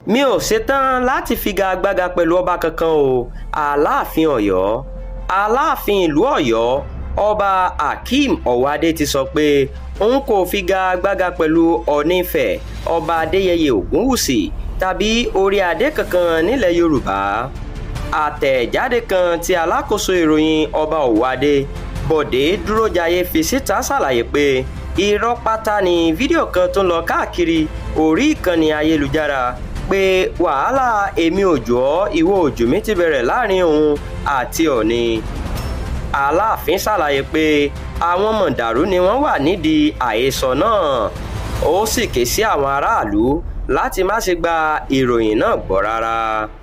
mi ò ṣetán láti figagbága pẹ̀lú ọba kankan o aláàfin ọ̀yọ́ aláàfin ìlú ọ̀yọ́ ọba akeem ọ̀wádé ti sọ pé òun kò figagbága pẹ̀lú ọ̀nífẹ̀ ọba adéyẹyẹ ògúnwùsì tàbí orí adé kankan nílẹ̀ yorùbá àtẹ̀jáde kan tí alákòóso ìròyìn ọba ọ̀wádé bọ̀dé dúrójayé fi síta ṣàlàyé pé irọ́ pátá ni fídíò kan tó ń lọ káàkiri orí ìkànnì ayélujára pé wàhálà èmi òjò ọ́ ìwọ òjò mi ti bẹ̀rẹ̀ láàrin òun àti ọ̀ni aláàfin ṣàlàyé pé àwọn mọ̀dàrú ni wọ́n wà nídìí àhesọ náà ó sì ké sí àwọn aráàlú láti má ṣe gba ìròyìn náà gbọ́ rárá.